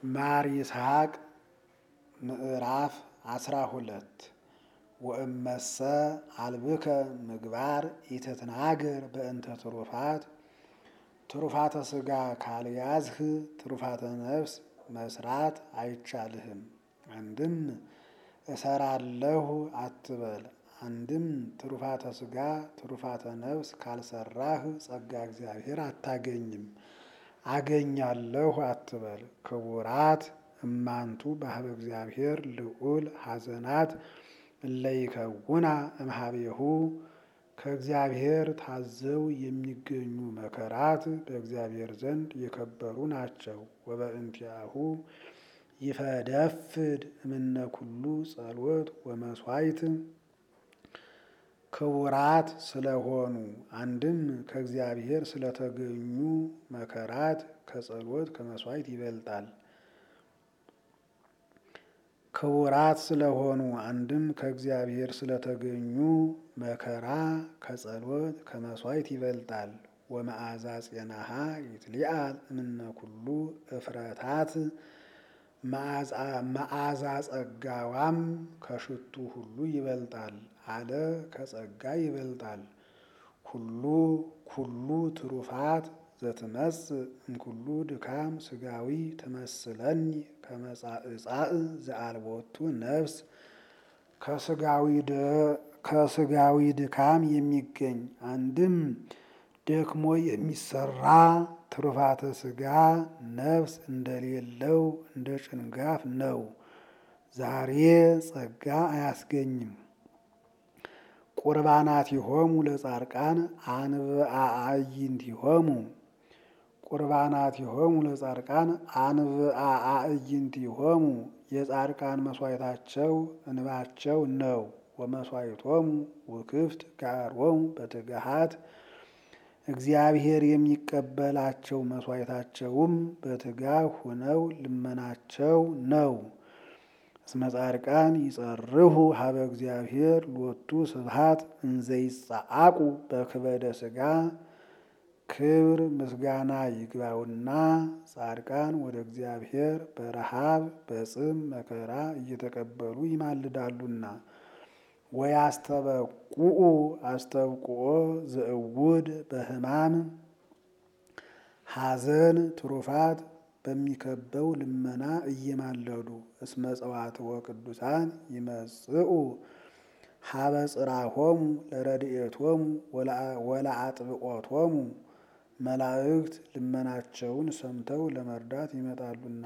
ማር ይስሐቅ ምዕራፍ አስራ ሁለት ወእመሰ አልብከ ምግባር ኢትትናገር በእንተ ትሩፋት ትሩፋተ ሥጋ ካልያዝህ ትሩፋተ ነፍስ መስራት አይቻልህም። አንድም እሰራለሁ አትበል። አንድም ትሩፋተ ሥጋ ትሩፋተ ነፍስ ካልሰራህ ጸጋ እግዚአብሔር አታገኝም። አገኛለሁ አትበል። ክቡራት እማንቱ ባህበ እግዚአብሔር ልዑል ሐዘናት እለይከውና እምኀቤሁ ከእግዚአብሔር ታዘው የሚገኙ መከራት በእግዚአብሔር ዘንድ የከበሩ ናቸው። ወበእንቲአሁ ይፈደፍድ እምነ ኩሉ ጸሎት ወመስዋዕት ክቡራት ስለሆኑ አንድም ከእግዚአብሔር ስለተገኙ መከራት ከጸሎት ከመስዋዕት ይበልጣል። ክቡራት ስለሆኑ አንድም ከእግዚአብሔር ስለተገኙ መከራ ከጸሎት ከመስዋዕት ይበልጣል። ወመዓዛ ጼናሃ ይትሊአል እምነ ኩሉ እፍረታት መዓዛ ጸጋዋም ከሽቱ ሁሉ ይበልጣል አለ ከጸጋ ይበልጣል። ኩሉ ኩሉ ትሩፋት ዘትመጽእ እምኩሉ ድካም ሥጋዊ ትመስለኒ ከመጻእጻእ ዘአልቦቱ ነፍስ ከሥጋዊ ድካም የሚገኝ አንድም ደክሞ የሚሰራ ትሩፋተ ሥጋ ነፍስ እንደሌለው እንደ ጭንጋፍ ነው። ዛሬ ጸጋ አያስገኝም። ቁርባናቲሆሙ ለጻድቃን አንብአ አዕይንቲሆሙ ቁርባናቲሆሙ ለጻድቃን አንብአ አዕይንቲሆሙ የጻድቃን መስዋዕታቸው እንባቸው ነው። ወመስዋዕቶሙ ውክፍት ጋሮሙ በትግሃት እግዚአብሔር የሚቀበላቸው መስዋዕታቸውም በትጋህ ሁነው ልመናቸው ነው። እስመ ጻድቃን ይጸርሁ ሀበ እግዚአብሔር ሎቱ ስብሐት እንዘይጸአቁ በክበደ ሥጋ ክብር ምስጋና ይግባውና ጻድቃን ወደ እግዚአብሔር በረሃብ በጽም መከራ እየተቀበሉ ይማልዳሉና። ወያስተበቁኡ አስተብቁኦ ዘእውድ በሕማም ሐዘን ትሩፋት በሚከበው ልመና እየማለዱ እስመ ጸዋትወ ቅዱሳን ይመጽኡ ሀበ ጽራሆሙ ለረድኤቶሙ ወለአጥብቆቶሙ መላእክት ልመናቸውን ሰምተው ለመርዳት ይመጣሉና።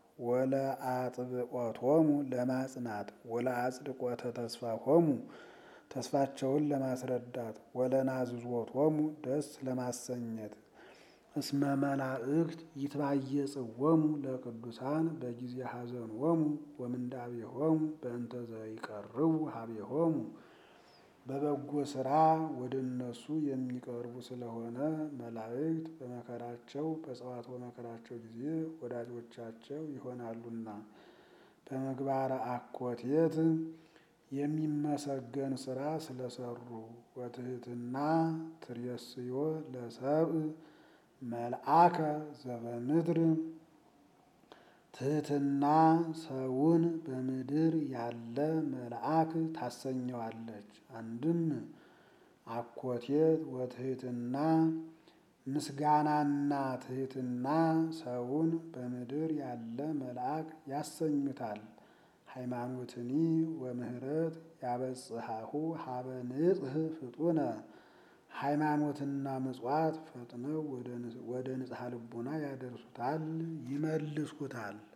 ወለአጥብቆቶሙ ለማጽናት ወለአጽድቆተ ተስፋሆሙ ተስፋቸውን ለማስረዳት ወለናዝዞቶሙ ደስ ለማሰኘት እስመ መላእክት ይትባየጽዎሙ ለቅዱሳን በጊዜ ሐዘንዎሙ ወምንዳቤሆሙ በእንተ ዘይቀርቡ ሀቤሆሙ በበጎ ሥራ ወደ እነሱ የሚቀርቡ ስለሆነ መላእክት በመከራቸው በጸዋትወ መከራቸው ጊዜ ወዳጆቻቸው ይሆናሉና። በምግባረ አኮቴት የሚመሰገን ሥራ ስለሰሩ ወትሕትና ትሬስዮ ለሰብእ መልአከ ዘበምድር ትሕትና ሰውን በምድር ያለ መልአክ ታሰኘዋለች። አንድም አኮቴት ወትሕትና ምስጋናና ትሕትና ሰውን በምድር ያለ መልአክ ያሰኙታል። ሃይማኖትኒ ወምህረት ያበጽሐሁ ሀበ ንጽሕ ፍጡነ ሃይማኖትና ምጽዋት ፈጥነው ወደ ንጽሐ ልቡና ያደርሱታል፣ ይመልሱታል።